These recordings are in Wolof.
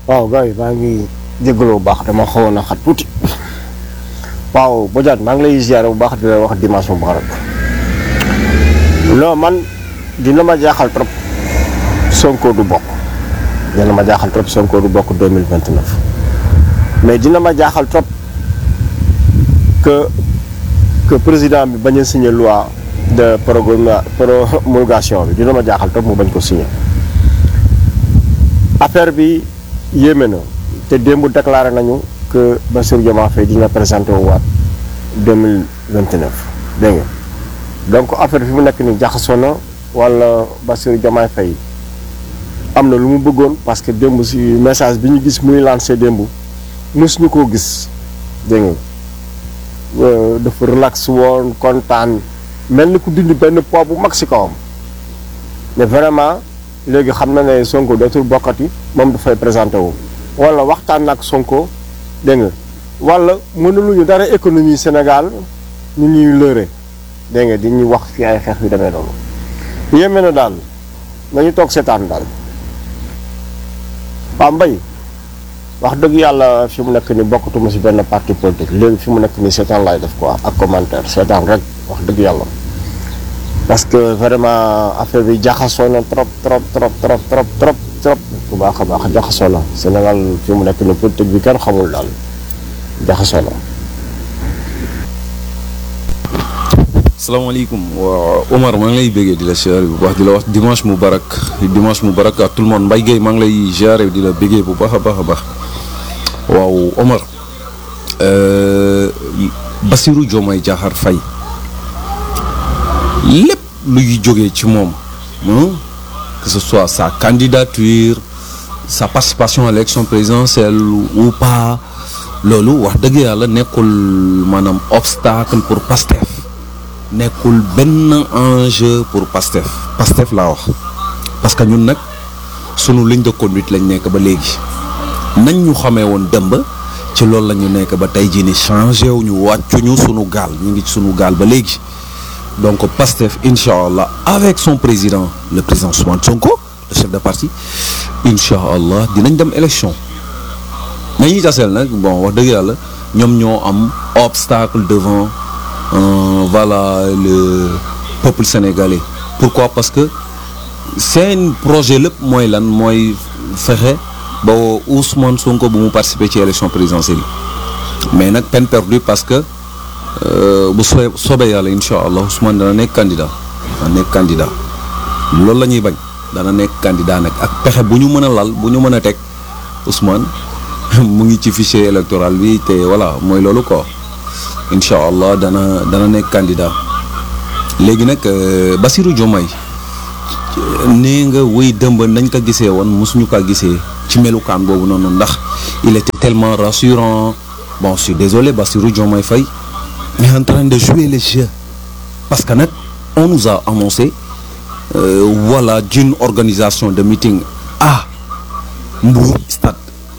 waaw gars yi maa ngi jégalu bu baax dama xawoon a xat tuuti waaw Bodiane maa ngi lay ziare bu baax di la wax dimanche mubarak non man dina ma jaaxal trop Sonko du bokk dina ma jaaxal trop Sonko du bokk 2029 mais dina ma jaaxal trop que que président bi bañ a signé loi de programme promulgation bi dina ma jaaxal trop mu bañ ko signé affaire bi yéeme na te démb déclaré nañu que Bassirou Diomaye Faye dina présenté wu waat 2029 dégg nga donc affaire fi mu nekk nii jaxasoo na wala Bassirou Diomaye Faye am na lu mu bëggoon parce que démb si message bi ñu gis muy lancé démb mësuñu koo gis dégg nga dafa relax woon kontaan mel ni ku dindi benn poids bu mag si kawam mais vraiment léegi xam na ne Sonko dootul bokkati moom dafay présenté wu wala waxtaan nag Sonko dégg nga wala mënuluñu dara économie Sénégal ñu ñuy lëre dégg nga di ñu wax fi ay xeex yu demee noonu yéeme na daal nañu toog seetaan daal waaw mbay wax dëgg yàlla fi mu nekk ni bokkatuma si benn parti politique léegi fi mu nekk ni seetaan laay def quoi ak commentaire seetaan rek wax dëgg yàlla parce que vraiment affaire bi jaxasoo na trop trop trop trop trop trop trop bu baax a baax jaxasoo na Sénégal fi mu nekk ni politique bi kenn xamul daal jaxasoo na salaamaaleykum waa Omar maa ngi lay béggee di la ziare bu baax di la wax dimanche mubarak dimanche mubarak à tout le monde Mbaye Gueye maa ngi lay ziare di la béggee bu baax a baax a baax waaw Omar Bassirou Diomaye Diakhar Faye lépp luy jógee ci moom que ce soit sa candidature sa participation à l'élection présidentielle ou pas loolu wax dëgg yàlla nekkul maanaam obstacle pour Pastef nekkul benn enjeu pour Pastef Pastef laa wax parce que ñun nag sunu ligne de conduite lañ nekk ba léegi nañ ñu xamee woon dëmb ci loolu la ñu nekk ba tey jii ni changé wu ñu wàccuñu sunu gaal ñu ngi ci sunu gaal ba léegi donc Pastef incha allah avec son président le président Ousmane Sonko le chef de parti incha allah dinañ dem élection nañuy taseel nag bon wax dëgg yàlla ñoom ñoo am obstacle devant Euh, voilà le peuple sénégalais pourquoi parce que seen projet lépp mooy lan mooy fexe ba Ousmane Sonko bu mu participer ci élection présidentielle mais nag peine perdue parce que bu soo soobee yàlla incha allah Ousmane dana nekk candidat dana nekk candidat loolu la ñuy bañ dana nekk candidat nag ak pexe bu ñu mën a lal bu ñu mën a teg Ousmane mu ngi ci fichier électoral bi te voilà mooy loolu quoi. incha allah dana dana nekk candidat léegi nag Bassirou Diomaye nee nga wéy dëmb nañ ko gisee woon mosuñu kaa gisee ci melukaan boobu noonu ndax il était tellement rassurant bon je suis désolé Bassirou Diomaye Faye est en train de jouer le jeu parce que nag on nous a annoncé euh, voilà d'une organisation de meeting à Mbour stade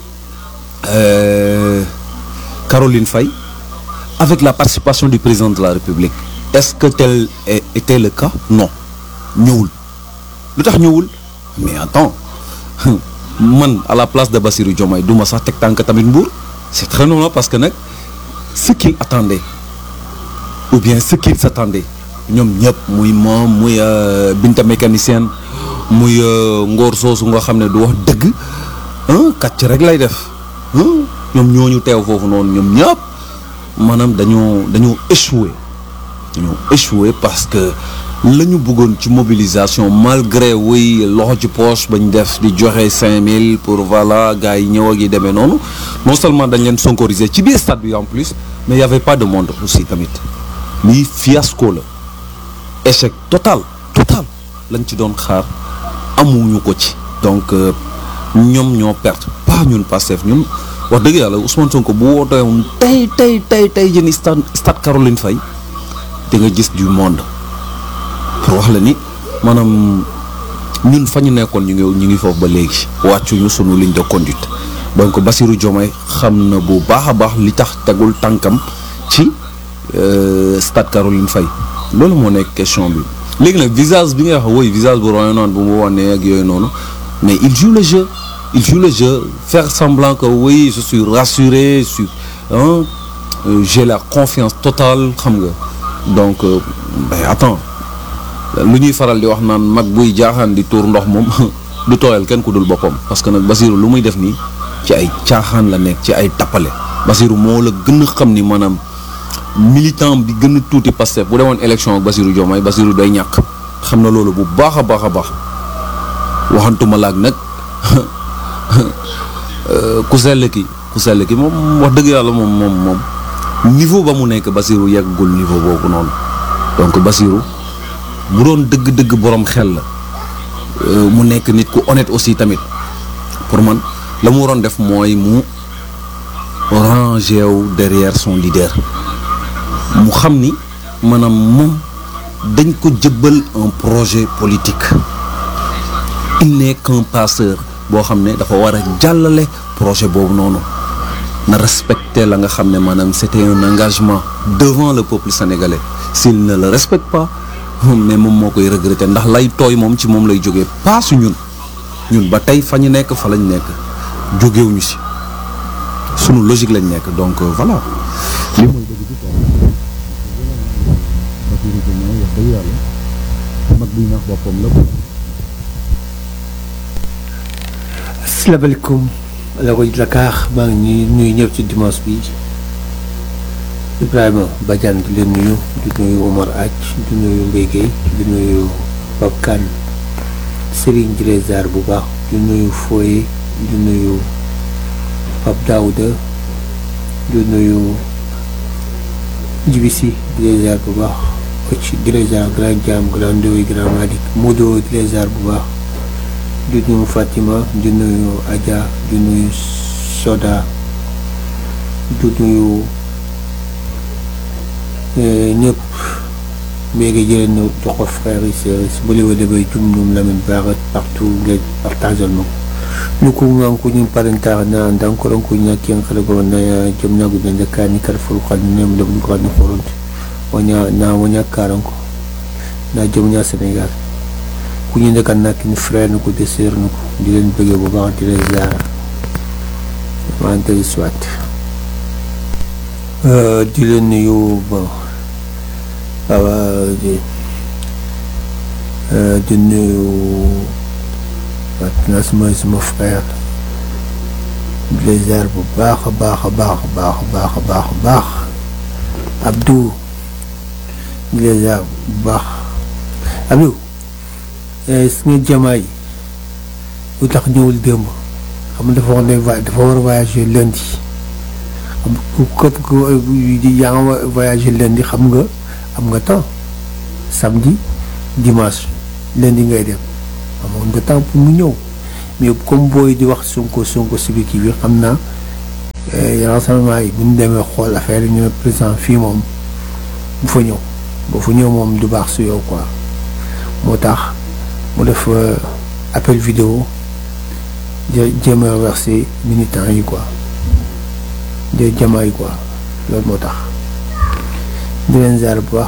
euh, Caroline Faye avec la participation du président de la République est-ce que tel était le cas non ñëwul lu tax ñëwul mais attends man à la place de Bassirou Diomaye du ma sax teg tànk tamit Mbour c'est très normal parce que nag ce qu'il attendait ou bien ce qu'il s'attendait ñoom ñëpp muy moom muy Binta mécanicienne muy Ngor soosu nga xam ne du wax dëgg kàcc rek lay def ñoom ñooñu teew foofu noonu ñoom ñëpp maanaam dañoo dañoo échoué dañoo échoué parce que la ñu bëggoon ci mobilisation malgré wuy loxo ci poche bañ def di joxe 5000 pour voilà gars yi ñëw ak yi demee noonu non seulement dañ leen sonkorisé ci biir stade bi en plus mais y avait pas de monde aussi tamit lii fiasco la échec total total lañ ci doon xaar amuñu ko ci donc ñoom ñoo perte pas ñun Pastef ñun wax dëgg yàlla Ousmane Sonko bu wootee woon tey tey tey tey jëni stade stade Caroline Faye di nga gis du monde pour wax la ni maanaam ñun fa ñu nekkoon ñu ngi ñu ngi foofu ba léegi wàccuñu sunu ligne de conduite donc Bassirou Diomaye xam na bu baax a baax li tax tegul tànkam ci stade Caroline Faye loolu moo nekk question bi léegi nag visage bi nga wax woy visage bu royo noonu bu mu wànnee ak yooyu noonu mais il joue le jeu il joue le jeu faire semblant que oui je suis rassuré je suis hein, euh, j'ai la confiance totale xam nga donc euh, ben attends lu ñuy faral di wax naan mag buy jaaxaan di tuur ndox moom du tooyal kenn ku dul boppam parce que nag Basirou lu muy def nii ci ay caaxaan la nekk ci ay tappale Basirou moo la gën a xam ni maanaam militant bi gën a tuuti Pastef bu demoon élection ak Basirou Diomaye Basirou day ñàkk xam na loolu bu baax a baax a baax waxantuma laag nag ku sell ki ku sell ki moom wax dëgg yàlla moom moom moom niveau ba mu nekk Basirou yeggul niveau boobu noonu donc Basirou bu doon dëgg-dëgg borom xel la mu nekk nit ku honnête aussi tamit pour man la mu waroon def mooy mu rangé wu derrière son leader mu xam ni maanaam moom dañ ko jëbbal un projet politique il n'est qu'un passeur boo xam ne dafa war a jàllale projet boobu noonu na respecter la nga xam ne maanaam c'était un engagement devant le peuple sénégalais s'il ne le respecte pas mais moom moo koy regretter ndax lay tooy moom ci moom lay jógee pas su ñun ñun ba tey fa ñu nekk fa lañ nekk jógewuñu si sunu logique lañ nekk donc voilà. li mooy dëgg ci kaw Bassirou Diomaye wax dëgg yàlla mag buy nax boppam la quoi. asalaamaaleykum la ko Dakar maa ngi nuyu ñëpp ci dimanche bi Ibrahima Badiane di leen nuyu di nuyu Omar Ath di nuyu Mbaye Guèye di nuyu Pape Kane Serigne di leen ziar bu baax di nuyu Foye di nuyu Pape Daouda di nuyu Djibisi di leen ziar bu baax Occ di leen ziar Grand Diam Grand Ndoye Grand Malick Modo di leen ziar bu baax di nuyu Fatima di nuyu Adja di nuyu Soda di nuyu ñëpp mais nga jëlee ñu jox ko frère yi sœurs yi bu lewe demee jum ñum Lamine Bara partout nga partagé ma ko ñu ko ngan ko ñum parentare na dankoro ko ñakki en kala go na jom na gudan da kani kar ful kan nem da ko ni foronti wanya na wanya karanko na jom nya Sénégal ku ñu nekk nag ni frère na ko de sœur na ko di leen bëggee bu baax di leen ziar wante soit di leen nuyu bon waaw di di nuyu waaw suma suma frère di leen ziar bu baax a baax a baax a baax a baax a baax a baax Abdou di leen ziar bu baax Abdou su nga jamaay lu tax ñëwul démb xam nga dafa wax ne dafa war a voyager lundi xam ku képp ku yaa nga voyager lundi xam nga am nga temps samedi dimanche lundi ngay dem amoon nga temps pour mu ñëw mais comme booy di wax Sonko Sonko si biir kii bi xam naa renseignement yi bu ñu demee xool affaire yi ñu ne président fii moom bu fa ñëw bu fa ñëw moom du baax su yow quoi moo tax mu def appel vidéo jéem a remercier militants yi quoi de jama yi quoi loolu moo tax di leen ziar bu baax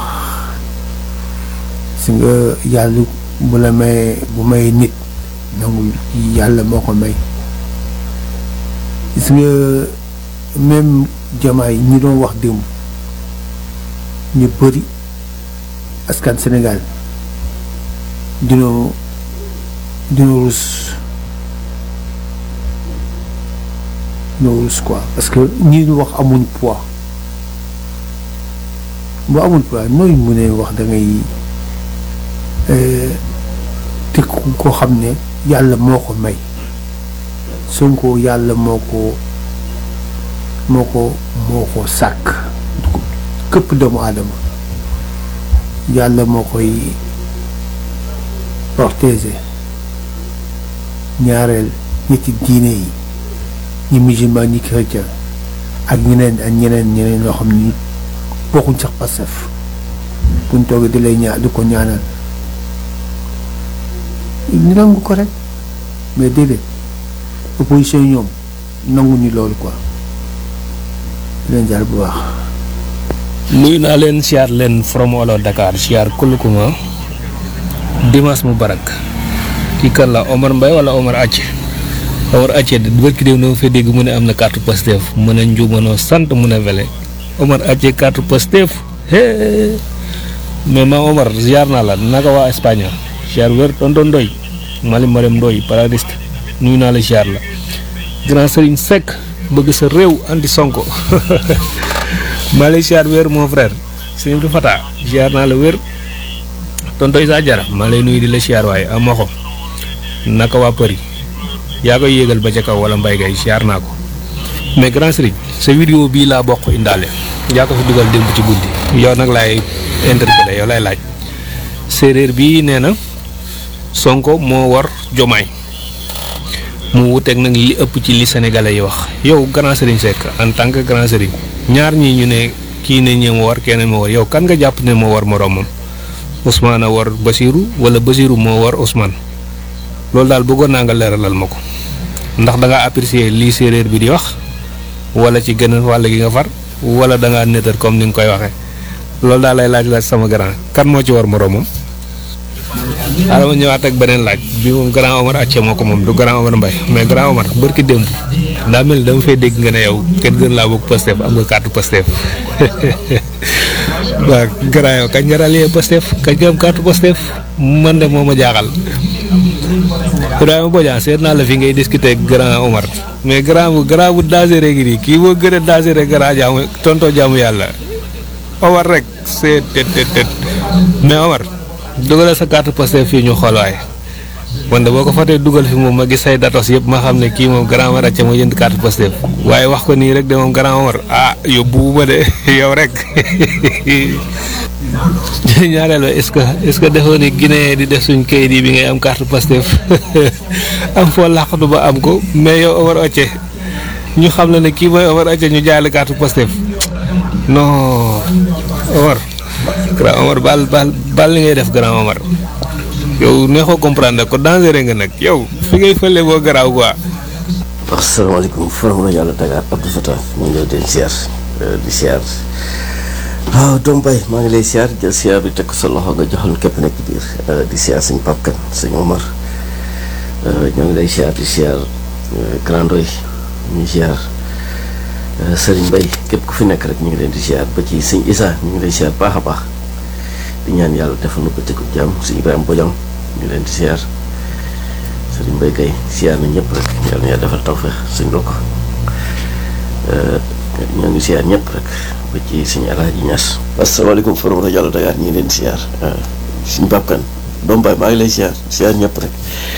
si nga yàlla bu la may bu may nit nangu yàlla moo ko may gis nga même jama yi ñi doon wax démb ñu bëri askan Sénégal dina dina rus dina rus quoi parce que ñii ñu wax amuñ poids bu amul poids nooy mu ne wax da ngay te koo xam ne yàlla moo ko may Sonko yàlla moo ko moo ko moo ko sàkk këpp doomu aadama yàlla moo koy protéger ñaareel ñetti diine yi ñi musulman ñi chrétien ak ñeneen ak ñeneen ñeneen ñoo xam ni bokkuñ sax Pastef buñ toogee di lay ñaa di ko ñaanal ñu nangu ko rek mais déedéet opposition yi ñoom nangu ni loolu quoi leen jaar bu baax nuyu naa leen siyaar leen from Walo Dakar siyaar kulukuma dimanche mu barak kii kan la Omar Mbaye wala Omar Ath Omar Acce bërki déew na fee dégg mu ne am na carte Pastef mu ne njuumanoo sant mu ne wele Omar Acce carte Pastef hee mais ma Omar ziar naa la naka waa Espagne ziar wér tonton Ndoy Mali Marème Ndoy paradiste nuyu naa la ziar la grand Serigne Seck bëgg sa réew anti Sonko maa lay ziar wér mon frère Serigne Abdou Fata ziar naa la wér tonton Issa Diarra maa lay nuyu di la ziar waaye am ma ko naka waa Paris yaa koy yéegal ba ca kaw wala mbay gay ziar naa ko mais grand Serigne sa vidéo bii laa bokk indaale yaa ko fi dugal démb ci guddi yow nag laay interpellé yow lay laaj séeréer bii nee na Sonko moo war Jomaay mu wuteeg nag li ëpp ci li sénégalais yi wax yow grand Serigne Seck en tant que grand Serigne ñaar ñii ñu ne kii ne ñee moo war keneen moo war yow kan nga jàpp ne moo war moroomam Ousmane a war Basirou wala Basirou moo war Ousmane loolu daal bëggoon naa nga leeralal ma ko ndax da ngaa apprécier lii séeréer bi di wax wala ci gën a wàll gi nga far wala da ngaa nëtër comme ni nga koy waxee loolu daal lay laaj laaj sama grand kan moo ci war moroomam. xaaral ma ñëwaat ak beneen laaj bi moom grand Omar Acce moo ko moom du grand Omar Mbaye mais grand Omar bërki démb daa mel ni dama fay dégg nga ne yow kenn gën laa bëgg Pastef am nga carte Pastef waaw grand yow kañ nga rallier Pastef kañ nga am carte Pastef man de moo ma jaaxal Ibrahima Bodian seet naa la fi ngay discuter ak grand Omar mais grand bu grand bu dangereux gi nii kii moo gën a dangereux grand jaamu tonto jaamu yàlla Omar rek seet tet tet tet mais Omar dugalal sa carte Pastef fii ñu xool waaye wante boo ko fatee dugal fi moom ma gis say datos yëpp ma xam ne kii moom grand Omar Acca moo jënd carte Pastef waaye wax ko nii rek de moom grand Omar ah yóbbu ma de yow rek ñaareel est-ce que est-ce que defoo ni Guinée di def suñ kayit yi bi ngay am carte Pastef am foo làqatu ba am ko mais yow Omar Acca ñu xam la ne kii mooy Omar Acca ñu jaay la carte Pastef non Omar grand Omar baal baal baal li ngay def grand Omar yow neexoo comprendre ko dangereux nga nag yow fi ngay fële boo garaaw quoi. asalaamaaleykum faram la yàlla Dakar Abdou Fatah ñu ngi leen di siyaar di siyaar waaw doom bay maa ngi lay siyaar jël siyaar bi teg ko sa loxo nga joxal képp nekk biir di siyaar suñ Pape Kane suñ Omar ñoo ngi lay siyaar di siyaar Grand Ndoy ñu siyaar Serigne Mbaye képp ku fi nekk rek ñu ngi leen di siyaar ba ci sëñ Issa ñu ngi lay siyaar baax a baax di ñaan yàlla defal na ko tëggu jàmm sëñ Ibrahima Bodian ñu leen di siyaar Serigne Mbaye kay siyaar na ñëpp rek yàlla na yàlla defal tawfeex sëñ Lokk ñoo ngi siyaar ñëpp rek ba ci sëñ Alaaji Ñas asalaamaaleykum forum rajo Yàlla Dakar ñu ngi leen di siyaar suñu bàkkan doom baay maa ngi lay siyaar siyaar ñëpp rek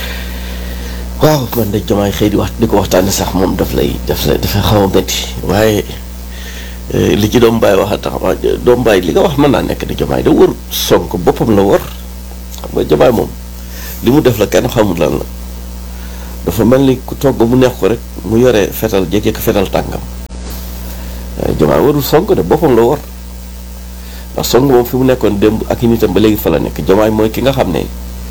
waaw man de jomaay xëy di wax di ko waxtaane sax moom daf lay daf lay dafa xaw a métti waaye li ci doom baay wax a tax doom baay li nga wax mën naa nekk de jomaay da wër Sonko boppam la wër xam nga jomaay moom li mu def la kenn xamul lan la dafa mel ni ku togg mu neex ko rek mu yore fetal jékkee ko fetal tàngam jomaay warul Sonko de boppam la wër ndax Sonko moom fi mu nekkoon démb ak i nitam ba léegi fa la nekk jomaay mooy ki nga xam ne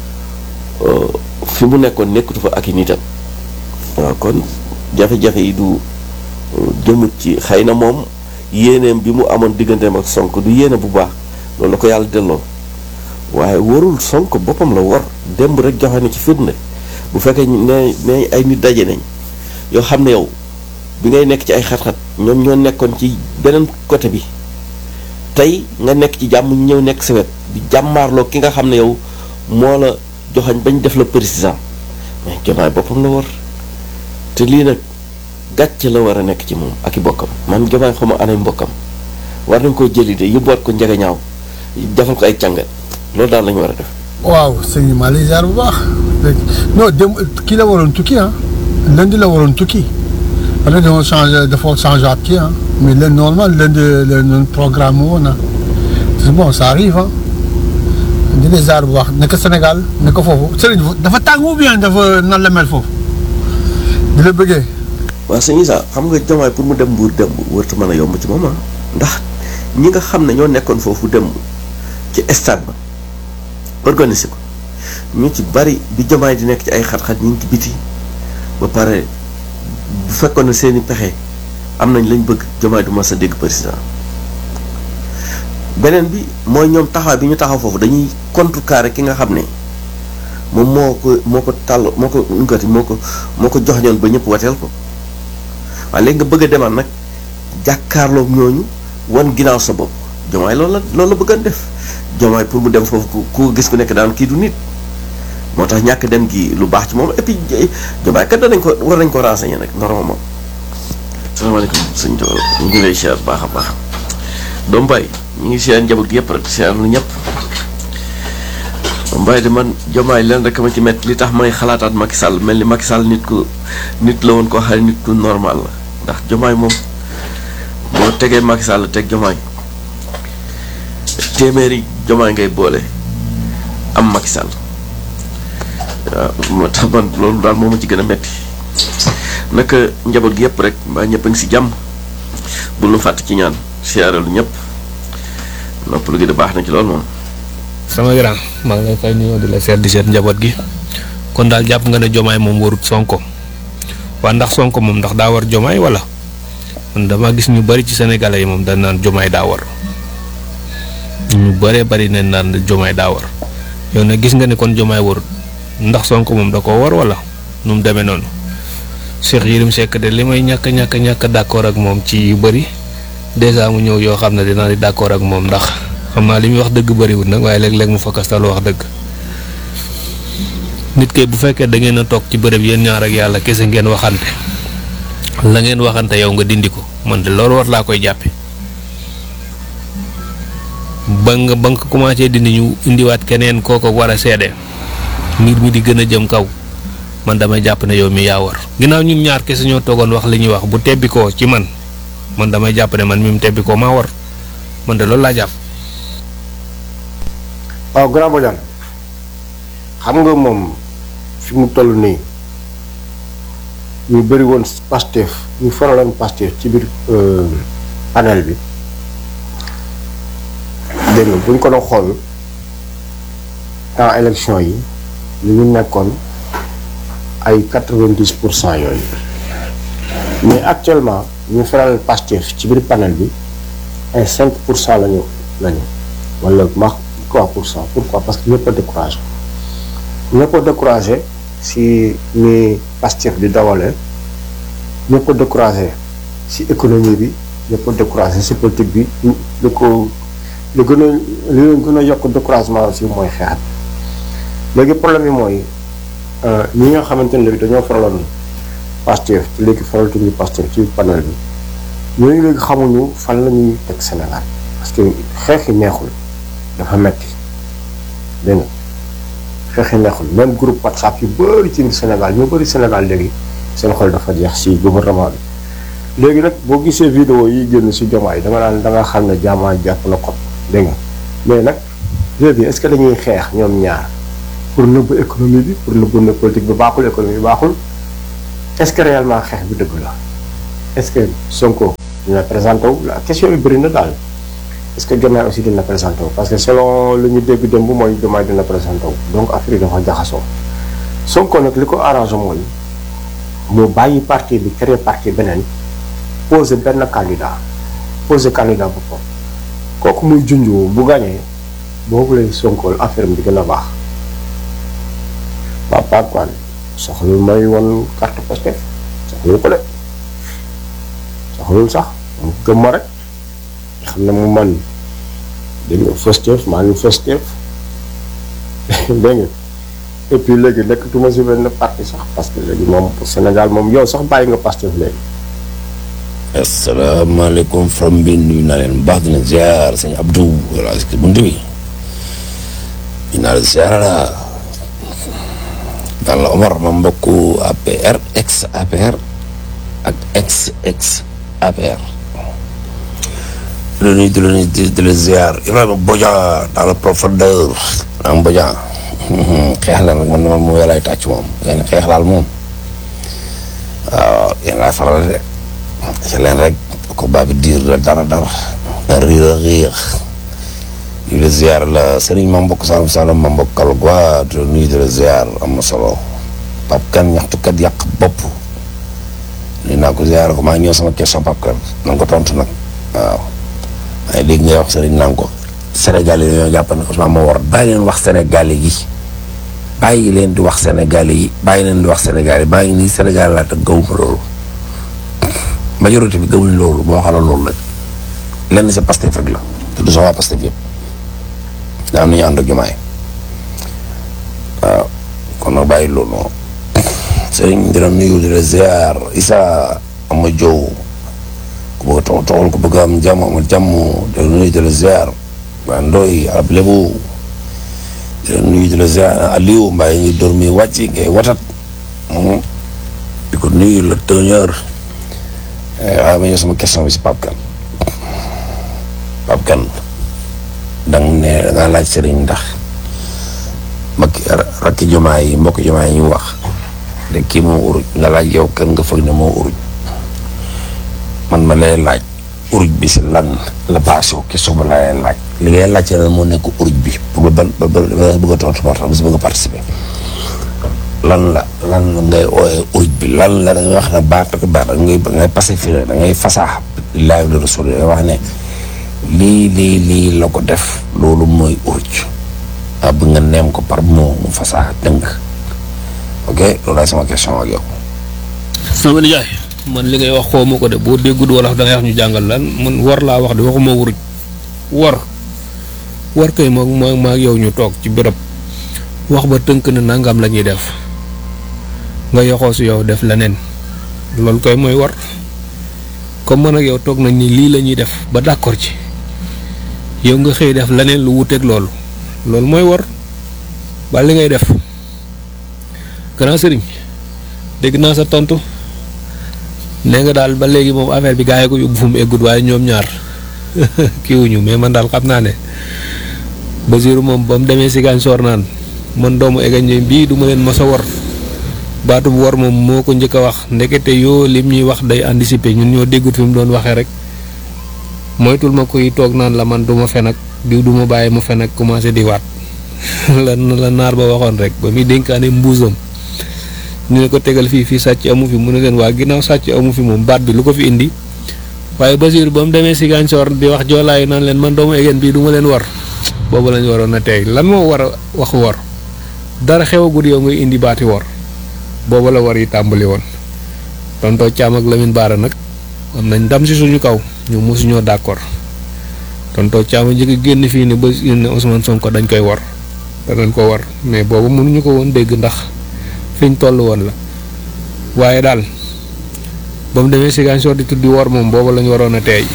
fi mu nekkoon nekkatu fa ak i nitam waaw kon jafe-jafe yi du jëmut ci xëy na moom yéeneem bi mu amoon digganteem ak Sonko du yéene bu baax loolu la ko yàlla delloo waaye warul Sonko boppam la war démb rek joxe na ci firnde bu fekkee ne ne ay nit daje nañ yoo xam ne yow bi ngay nekk ci ay xat-xat ñoom ñoo nekkoon ci beneen côté bi tey nga nekk ci jàmm ñu ñëw nekk sa wet di jàmmaarloo ki nga xam ne yow moo la joxañ bañ def la président mais jomaay boppam la war te lii nag gàcce la war a nekk ci moom ak i bokkam man jomaay xaw ma anay mbokkam war nañ koo jëli de yóbbuwaat ko njege ñaaw defal ko ay càngat loolu daal lañu war a def waaw sëñ maa lay ziar bu baax non dem kii la waroon tukki ah lundi la waroon tukki parce que dafa changé dafa changé at kii ah mais len normal lundi la ñu programme woon ah bon ça arrive ah di la ziar bu baax nekk Sénégal nekk foofu sëriñ dafa tàng ou bien dafa nan la mel foofu di la bëggee. waaw sëñ Issa xam nga jomaay pour mu dem mbuur dem wërta mën a yomb ci moom ah ndax ñi nga xam ne ñoo nekkoon foofu dem ci stade ba organiser ko ñu ci bari bi jomaay di nekk ci ay xat-xat ñu ngi ci biti ba pare bu fekkoon ne seeni pexe am nañ lañ bëgg jomaay du mas a dégg président beneen bi mooy ñoom taxaw bi ñu taxaw foofu dañuy contrecarrer ki nga xam ne moom moo ko moo ko tàll moo ko ngati moo ko moo ko jox ñoon ba ñëpp wateel ko waaye léegi nga bëgg a demaat nag jàkkaarloog ñooñu wan ginnaaw sa bopp jomaay loolu la loolu la bëgg a def jomaay pour mu dem foofu ku ku gis ku nekk daan kii du nit moo tax ñàkk dem gi lu baax ci moom et puis jomaay kat danañ ko war nañ ko renseigner nag normalement salaamaaleykum sëñ Joor ñu ngi lay siyaar baax a baax doom bay ñu ngi siyaar njaboot gi yëpp rek siyaar lu ñëpp doom bay de man jomaay leen rek ma ci metti li tax may xalaataat Macky Sall mel ni Macky Sall nit ku nit la woon koo xam ne nit ku normal la ndax jomaay moom boo tegee Macky Sall teg jomaay téeméeri jomaay ngay boole am Macky Sall waaw moo tax man loolu daal moo ma ci gën a metti naka njaboot gi yëpp rek mbaa ñëpp a ngi si jàmm bul nu fàtt ci ñaan siyaaralu ñëpp noppalu gi de baax na ci loolu moom sama grand maa ngi lay fay nuyoo di la seet di seet njaboot gi kon daal jàpp nga ne jomaay moom warut sonko waa ndax sonko moom ndax daa war jomaay wala man dama gis ñu bari ci sénégalais yi moom dañ naan jomaay daa war ñu bëree bari nañ naan jomaay daa war yow nag gis nga ne kon jomaay warut ndax sonko moom da koo war wala nu mu demee noonu Cheikh Yérim Seck de li may ñàkk ñàkk ñàkk d'accord ak moom ci yu bëri dèjà mu ñëw yoo xam ne dinaa di d'accord ak moom ndax xam naa li muy wax dëgg bëriwul nag waaye léeg-léeg mu fakkastalu wax dëgg nit kay bu fekkee da ngeen a toog ci bërëb yéen ñaar ak yàlla kese ngeen waxante la ngeen waxante yow nga dindi ko man de loolu war laa koy jàppe ba nga ba nga ko commencé dindi ñu indiwaat keneen kooko war a seede mbir mi di gën a jëm kaw man damay jàpp ne yow mi yaa war ginnaaw ñun ñaar kese ñoo toogoon wax li ñuy wax bu tebbi koo ci man man damay jàpp ne man mi mu tebbi koo maa war man de loolu laa jàpp. waaw grand Badiane xam nga moom fi mu toll nii ñu bëri woon Pastef ñu faraloon Pastef ci biir panel bi dégg nga bu ñu ko doon xool temps élection yi li ñu nekkoon ay quatre-vingt-dix pour cent yooyu mais actuellement ñu faral Pastef ci biir panel bi ay cinq pour cent lañu lañu wala ma trois pour cent pourquoi parce que ñëpp a découragé ñëpp a découragé si ni Pastef di dawale ñëpp a découragé si économie bi ñëpp a découragé si politique bi lu ko lu gën a li leen gën a yokk découragement aussi mooy xeexat léegi problème bi mooy ñi nga xamante ne léegi dañoo faraloon Pastef te léegi faralatuñu Pastef ci panel bi ñooñu léegi xamuñu fan la ñuy teg Sénégal parce que xeex yi neexul dafa metti dégg nga xeex yi neexul même groupe WhatsApp yu bëri ci Sénégal ñoo bëri Sénégal léegi seen xol dafa jeex si gouvernement bi léegi nag boo gisee vidéo yi génn si jomaay da nga naan da nga xam ne jaamaa jàpp na ko dégg nga mais nag léegi est-ce que dañuy xeex ñoom ñaar pour nëbb économie bi pour nëbb ne politique bi baaxul économie bi baaxul est-ce que réellement xeex bi dëgg la est-ce que Sonko dina présenté wu la question bi bëri na daal est-ce que Diomaye aussi dina présenté wu parce que selon lu ñu dégg démb mooy Diomaye dina présenté wu donc affaire yi dafa jaxasoo Sonko nag li ko arrangé mooy mu bàyyi parti bi créer parti beneen posé benn candidat posé candidat boppam kooku muy junjoo bu gagné boobu lay Sonko affaire bi di gën a baax papa quoi soxlul may woon carte Pastef soxlul ko de soxlul sax mu gëm ma rek xam ne mu man dégg nga Pastef maa ngi Pastef dégg nga et puis léegi nekkatuma si benn parti sax parce que léegi moom Sénégal moom yow sax bàyyi nga Pastef léegi asalaamaaleykum from bi nuyu naa leen baax dina ziar sëñ Abdou wala si bunt bi ñu naa la ziar la daal la Omar ma mbokku APR ex APR ak ex ex APR di la nuyu di la nuyu di la ziar Ibrahima Bodian dans la profondeur am Bodian xeex la nag man man mu yàllaay tàcc moom yéen xeex laal moom waaw yéen laay faral de ci leen rek ko baa bi diir la dara dara riir a riir di la ziar la sëriñ ma mbokk Saloum Saloum ma mbokk Kalgua di la nuyu di la ziar am na solo Pape Kane ñaxtukat yàq bopp nuyu naa ko ziar ko maa ngi ñëw sama question Pape Kane na nga ko tontu nag waaw waaye léegi ngay wax sëriñ naan ko Sénégal yi dañoo jàpp ne Ousmane moo war bàyyi leen wax Sénégal yi bàyyi leen di wax Sénégal yi bàyyi leen di wax Sénégal yi bàyyi nii Sénégal laa te gawuma loolu majorité bi gawuñ loolu boo xala loolu rek lenn sa Pastef rek la te du sama Pastef yëpp daa am nañu ànd ak jumaay waaw kon nag bàyyi loolu noonu sëriñ dina nuyu di la ziar Issa ama jow ku bëgg a tox toxal ku bëgg a am jàmm amal jàmm di la nuyu di la ziar waa Ndoy arab lébu di la nuyu di la ziar Aliou Mbaye ngi dormi wàcc ngay watat di ko nuyu la tëñër waaye ma ñëw sama question bi si Pape Kane Pape Kane danga ne dangaa laaj sëriñ ndax makki rakki jumaa yi mbokki jumaa yi ñu wax de kii moo uruj nga laaj yow kan nga foog ne moo uruj man ma lay laaj uruj bi si lan la baasoo question ba la lay laaj li ngay laaj lan moo nekk uruj bi ba ba ba ba bëgg a tontu par si bëgg a participer lan la lan la ngay ooyee uruj bi lan la da ngay wax ne baat ak baat da ngay da ngay pacifier da ngay fasaax lillahi wa rasul da ngay wax ne lii lii lii la ko def loolu mooy uruj ah bu nga neem ko par moo mu fasaax dëng ok loolu laay sama question ak yow. sama nijaay man li ngay wax xaw ma ko de boo déggul wala da ngay wax ñu jàngal lan man war laa wax de waxuma wuruj war war kay moom moo maa yow ñu toog ci béréb wax ba tënk na nangam la ñuy def nga yoxoo si yow def leneen loolu koy mooy war comme man ak yow toog nañ ni lii la ñuy def ba d'accord ci yow nga xëy def leneen lu wuteeg loolu loolu mooy war ba li ngay def grand sëriñ dégg naa sa tontu nee nga daal ba léegi moom affaire bi gaa yi ko yóbbu fu mu eggut waaye ñoom ñaar kiiwuñu mais man daal xam naa ne Basiru moom ba mu demee si gaañ soor naan man doomu egañ bii du ma leen mos a war baatu bu war moom moo ko njëkk a wax ndekete yoo lim ñuy wax day anticiper ñun ñoo déggut fi mu doon waxee rek moytul ma koy toog naan la man du ma fen ak diw du ma bàyyi mu fen ak commencé di waat la la naar ba waxoon rek ba muy dénkaane mbuusam ñu ne ko tegal fii fii sàcc amu fi mu ne leen waa ginnaaw sàcc amu fi moom baat bi lu ko fi indi waaye Basiir ba mu demee si gàncoor di wax joolaayu naan leen man doomu egeen bii du ma leen war boobu lañ waroon a tey lan moo war a wax wor dara xewagul yow ngay indi baati wor boobu la war yi tàmbali woon tontoo Caam ak Lamine Baara nag am nañ ndam si suñu kaw ñu mosuñoo d'accord tontoo Caam a njëkk génn fii ne ba ne Ousmane Sonko dañ koy war danañ ko war mais boobu mënuñu ko woon dégg ndax fiñ toll woon la waaye daal ba mu demee Ziguinchor di tuddi wor moom boobu lañu waroon a teey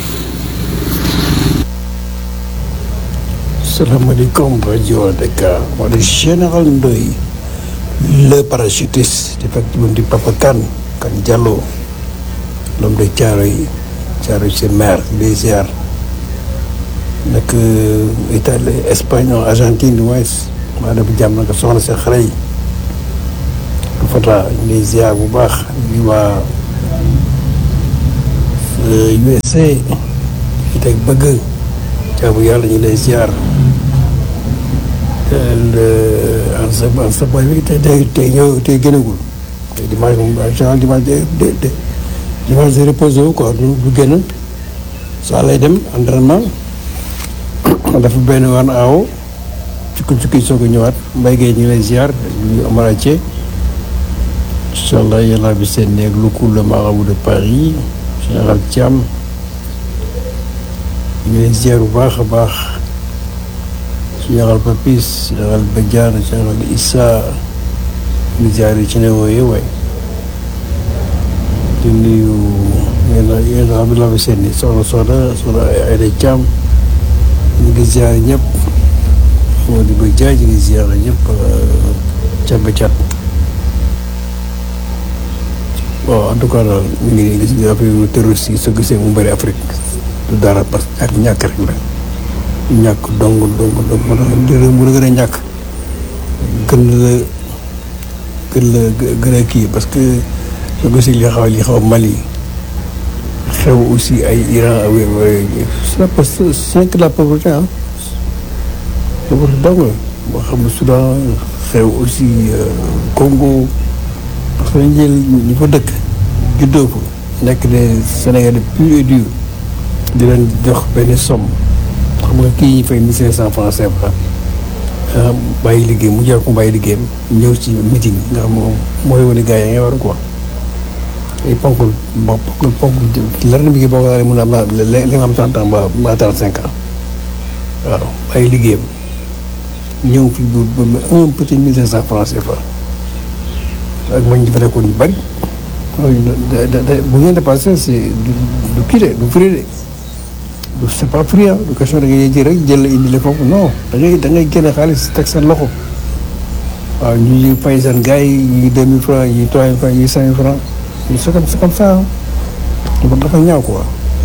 salaamaaleykum rajo Dakar wala général Ndoye le parachutiste effectivement di Papa Kane Kane Diallo l'homme de Thiaroye Thiaroye sur mer les ziar nekk Italie Espagne Argentine du moins maa def jàmm naka soxna sa xare yi Fata ñu lay ziar bu baax ñu waa USA yi teg bëgg jaamu yàlla ñu lay ziar an sa an sa boy bi tey tey tey ñëw tey gënagul tey dimanche moom en général dimanche de de de dimanche de reposé wu quoi du du génn saa lay dem entraînement dafa benn waan aawo cukki cukki soog a ñëwaat mbay gay ñu lay ziar ñu amara Thié incha allah yàlla bi seen néeg lu cool le marabout de Paris général Thiam ñu lay ziar bu baax a baax général Papis général Badiane général Issa ñu ziar yi ci ne wooyee waay di nuyu yéen a yéen a Abdoulaye Sène soxna Soda soxna Aïda Thiam ñu ngi ziar ñëpp moo di ba jaay ñu ngi ziar ñëpp cat ba cat bon en tout cas daal ñu ngi gis nga affaire terroriste yi soo gisee mu bëri Afrique du dara parce que ak ñàkk rek la ñàkk dong dong dong moo tax mu la gën a ñàkk gën la gën la gën a kii parce que soo gisee li xaw li xaw Mali xew aussi ay Iran c'est parce que cinq la pauvreté ah pauvreté dong moo xam ne Soudan xew aussi Congo parce que dañu jël ñu fa dëkk juddoo ko nekk des Sénégalais pur et dur di leen jox benn somme xam nga kii ñu fay mille cinq cent francs CFA ah bàyyi liggéey mu jar ko bàyyi liggéeyam ñëw ci meeting nga xam moom mooy wane gars yi nga war a quoi ay ponk bon ponk ponk lenn bi boo ko daal mun a am li nga xam trente ans ba ba trente cinq ans waaw bàyyi liggéeyam ñëw fi bu ba un petit mille cinq cent francs CFA ak man ñu fa nekkoon ñu bëri da da da bu ngeen dépassé c'est du du kii de du fri de du c'est pas free ah du question da ngay jël rek jël indi la foofu non da ngay da ngay génne xaalis teg seen loxo waaw ñu ñu fay seen gars yi ñii deux mille francs ñii trois mille francs ñii cinq mille francs c'est comme c'est comme ça ah dafa ñaaw quoi.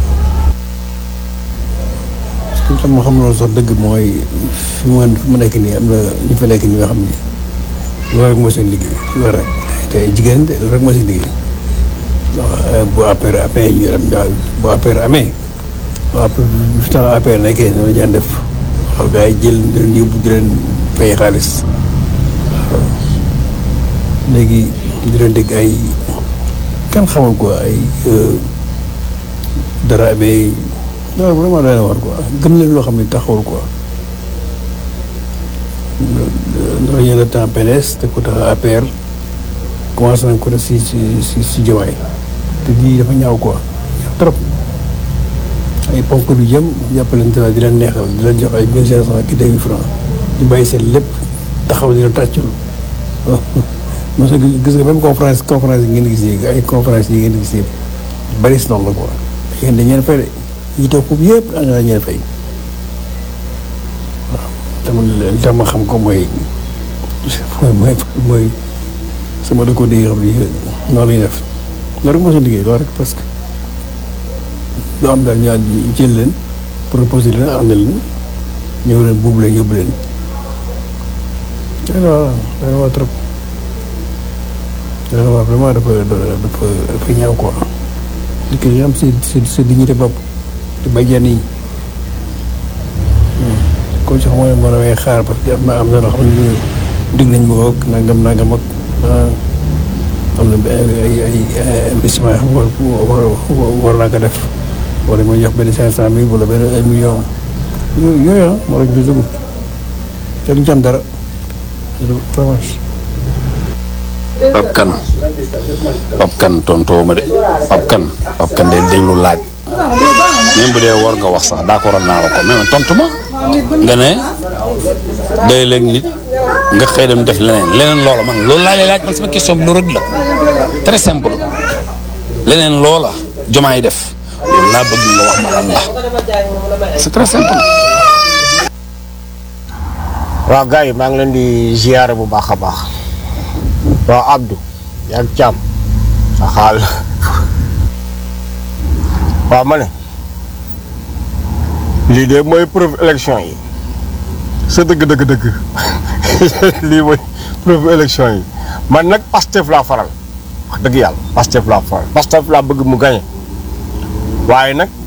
parce que tam ma xam loolu sax dëgg mooy fi mu fi mu nekk nii am na ñu fa nekk nii nga xam ni loolu rek mooy seen liggéey loolu rek te jigéen de loolu rek mooy seen liggéey waaw bu affaire amee ñu dem daal bu affaire amee waaw bu temps affaire nekkee noonu ñaan def waaw gars yi jël di leen yóbbu di leen fay xaalis waaw léegi di leen dégg ay kenn xamul quoi ay dara amee non vraiment doy na war quoi gëm leen loo xam ne taxawul quoi dafa ñëw le temps PDS te ko tax APR commencé nañ ko def si si si si Diomaye te lii dafa ñaaw quoi ñaaw trop ay ponk du jëm jàppalante la di leen neexal di leen jox ay mille cinq cent ki deux mille francs ñu bàyyi seen lépp taxaw di leen tàccul mos a gis nga même conférence conférence yi ngeen gis yi ay conférence yi ngeen gis yëpp bari si noonu la quoi yéen dañ leen fay de ñi toog foofu yëpp da nga leen fay waaw tamit li tax ma xam ko mooy mooy mooy sama dëkkoo di xam ni noonu la ñuy def loolu rek moo seen liggéey loolu rek parce que loo am daal ñaan jël leen proposé leen ànd leen ñëw leen buubu leen yóbbu leen waaw dana waa trop dana waa vraiment dafa dafa dafa ñaaw quoi li ko am sa sa sa dignité bopp te bàjjan yi comme si xamoo ne moo damay xaar parce que am na am na loo xam ne dig nañ ma ak nangam nangam ak am na ay ay investissement yoo xam war war naa ko def wala ma jox benn cinq cent mille wala benn un million yooyu yooyu ah moo tax ñu dugg te duñ ci am dara vraiment. Pape Kane Pape Kane tontoo ma de Pape Kane Pape Kane de déglu laaj même bu dee war nga wax sax d'accord naa la ko mais tontu ma nga ne day léeg nit nga xëy dem def leneen leneen loola man loolu laa lay laaj man sama question bi lu rëdd la très simple leneen loola jomaay def loolu laa bëgg nga wax ma lan la c'est très simple. waaw gars yi maa ngi leen di ziyaare bu baax a baax waaw Abdou yaa ngi càmm sa xaal waaw ma ne lii de mooy preuve élection yi sa dëgg dëgg dëgg lii mooy preuve élection yi man nag Pastef laa faral wax dëgg yàlla Pastef laa faral Pastef laa bëgg mu gañe waaye nag